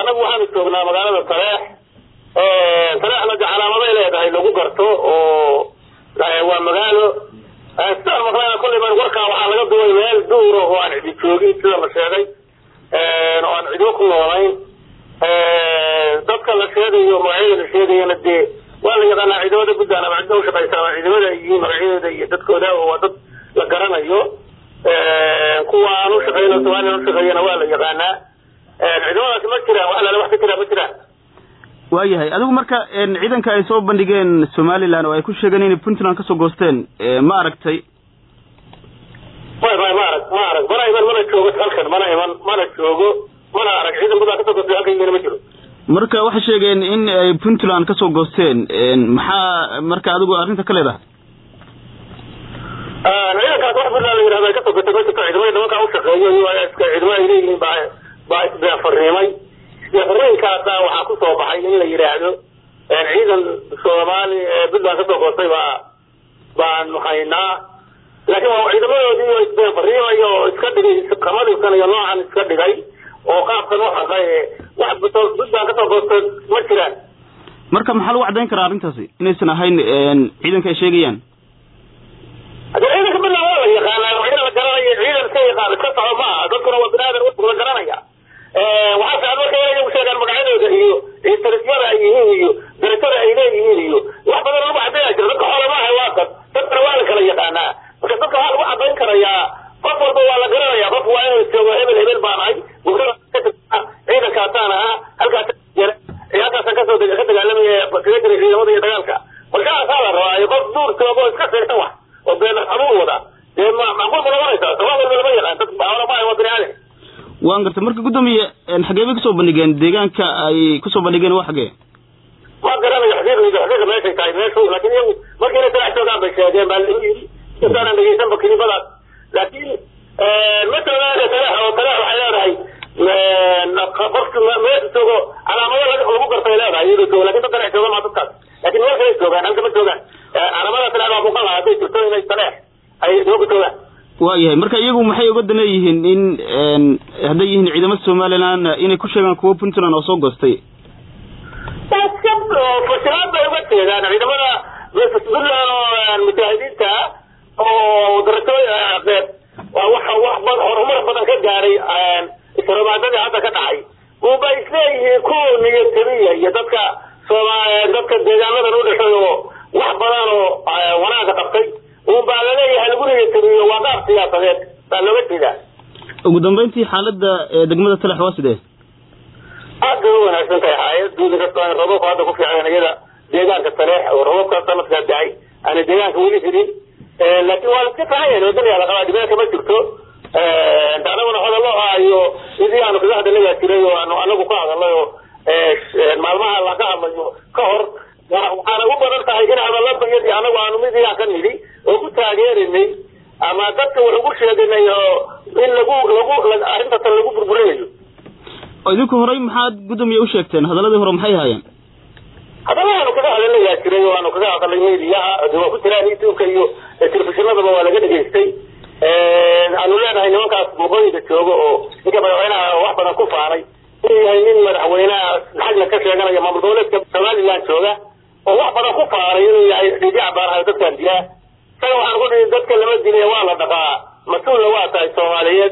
anagu waxaanu joognaa magaalada taleex taleexna de calaamaday leedahay lagu garto oo waa magaalo sidaan maqlayna kullay ban warkaa waxaa laga duway meel duura oo aan cidi joogin sida la sheegay oo aan cidiba ku noolayn dadka la sheegayo magacyada la sheegayana dee waa la yaqaanaa ciidamada puntland ama cidda ushaqaysa ama ciidamada ay yihiin magacyadooda iyo dadkooda oo waa dad la garanayo kuwa aan ushaqeyno somalilan ushaqeeyana waa la yaqaanaa ciidamadaasi ma jiraan wax lala wax ka jiraa ma jiraan waayahay adigu marka ciidanka ay soo bandhigeen somaliland oo ay ku sheegeen inay puntland kasoo goosteen ma aragtay may may ma arag ma arag mana iman mana joogo halkan mana iman mana joogo mana arag ciidan puntland kasoo goostay halkan yimina ma jiro marka waxay sheegeen in ay puntland kasoo goosteen maxaa marka adigu arrinta ka leedahay ciidankaas wax puntland la yirahdo ay kasoo goostay ma jirto ciidamada nimankaa ushaqeeyo iyo iska ciidamo ay leeyihiin baa baa isbeefariimay isbeefariinkaasa waxaa kusoo baxay in la yidhaahdo ciidan soomaali puntland kasoo goostay baa baanu haynaa laakiin waa ciidamadoodii oo isbeefariimaya oo iska dhigay kamadiisanayo noocan iska dhigay oo qaabkan u xaqay wax puntland kasoo goostay ma jiraan marka maxaa lagu caddayn karaa arrintaasi inaysan ahayn ciidanka ay sheegayaan hadee ciidanka puntland waa la yaqaanaa ciidan la garanayo ciidan ka yaqaan iska soco ma aha dadkuna waa binaadan la garanaya waxaa fiican marka inay iyagu sheegaan magacyadooda iyo tarisyada ay yihiin iyo darajada ay leeyihiin iyo wax badan lagu caddaynaya jira dadka xoole maaha waa dad dadkana waa la kala yaqaanaa marka dadka waxaa lagu caddayn karayaa qof walba waa la garanaya qof waa inuu joogo hebel hebel baan ahay ciidankaasaan ahaa halkaas halkaasaan kasoo ka dagaalamaya kaga jiray ciidamada iyo dagaalka markaasaa la rabaa qof duur joogo oo iska seexan wax oo been xanuun wada dee macquul ma noqonaysa somaa walba lama yaqaan dad xoole maaha waa bini aadam waan gartay marka guddoomiye xagee bay kasoo bandhigeen deegaanka ay kusoo bandhigeen waa xagee ma garanayo xaqiiqdiisa xaqiiqa meeshay tahay meeshu laakiin iyagu markii inay talax joogaan bay sheegeen baa lagu yidhi intaanan dhegeysanba kilibadaas laakiin ma joogaan talax oo talax waxay leedahay qofki meesha joogo calaamado lagu gartay leedahay iyadoo joogo lakin dad talax jooga maa dadkaas laakiin meel kalay joogaan halka ma joogaan calaamada talax baa muuqan lahaa hadday jirto inay talax ay jooga joogaan waayahay marka iyagu maxay uga dan leeyihiin in hadday yihiin ciidamada somaliland inay ku sheegaan kuwo puntland oo soo goostay fashilaad bay uga jeedaan ciidamada puntland oo mujaahidiinta oo darajooyin waa wax wax horumar badan ka gaaray isromaadadii hadda ka dhacay unba isleeyihiin kuwa niyad jabiya iyo dadka sooma dadka deegaanadan u dhashay oo wax badan oo wanaaga qabtay unbaa laleeyahay lagu niyadjabiyo waa qaab siyaasadeed baa looga jeedaa ugu dambeyntii xaaladda degmada talax waa sidee aad bay u wanaagsan tahay xaayad guudi kastoo robabka hadda ku fiican iyada deegaanka taleex oo robabka sanadkaa dacay aana deegaanka weli helin laakiin waa iska tahayan wadaniyaa la qabaa dhibaata ma jirto anaguna hadallo iyo sidii aanu kaga hadalay baa jiray oo aanu anagu ka hadalay oo maalmaha laga hadlayo ka hor waxaana u badan tahay in hadalladayadii anagu aanu mid iyaa ka nidhi oo ku taageerinay ama dadka wax ugu sheeganay oo in lagu lagu arrintatan lagu burburinayo idinku horey maxaad guddoomiye u sheegteen hadaladii hore maxay ahaayeen hadalahaanu kaga hadalayaa jiray oo aanu kaga hadalay mediyaha waa ku jiraan youtubeka iyo telefishinadaba waa laga dhegaystay aanu leenahay nimankaas waqooyiga jooga oo ninka madaxweynaha wax badan ku faanay inuu yahay nin madaxweynaha xagna ka sheeganaya maamul goboleedka somaliland jooga oo wax badan ku faanay inuu yahay dhiidiyac baanahay dadkaan dilaa isaga waxaan ku dhihi dadka lama dilay waa la dhaqaa mas-uulna waa tahay soomaaliyeed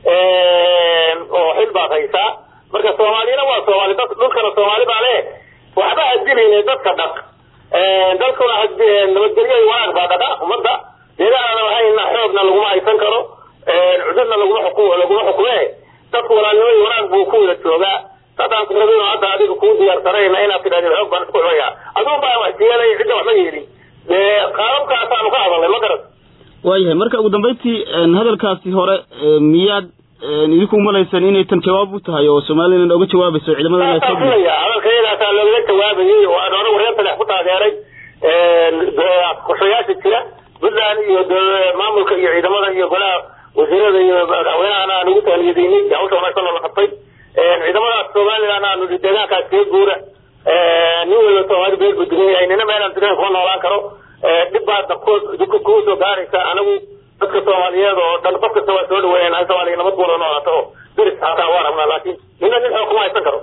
oo xil baad haysaa marka soomaaliyana waa soomaali dad dhulkana soomaali baa le waxba hadilin dadka dhaq dalkuna nabadgelyo iyo wanaag baa dhaqa ummadda deegaanana lahayna xoogna laguma haysan karo cudurna laguma xukum laguma xukume dadku walaalnimo iyo wanaag buu ku wada joogaa dadaan ku rabin oo hadda adiga kuu diyaarsanayna inaad tidhahdid xoog baan isku xumaya aduun baa wax yeelay cidda waxma yeelin qaababkaasaanu ka hadalnay ma garan waayahay marka ugu dambeyntii hadalkaasi hore miyaad idinku malaysaan inay tan jawaab u tahay oo somaliland oga jawaabayso ciidamada filaya hadalkayadaasaa looga jawaabayay oo aan anagu reer talex ku taageeray qorshayaasha jira puntland iyo maamulka iyo ciidamada iyo golaha wasiirada iyo madaxweynahana aan ugu taaniyadaynay hawsha wanaagsan oo la qabtay ciidamadaas somaliland aanu deegaankaas kaga guura nin walba soomaali beel buu dugan yahay nina meelaan dugan kuma noolaan karo dhib baadna kugu soo gaaraysa anagu dadka soomaaliyeed oo dhan qof kasta waa soo dhaweynayna soomaaliya nabad buula noolaato oo deris hataa waa rabnaa laakiin nina nin xoog kuma haysan karo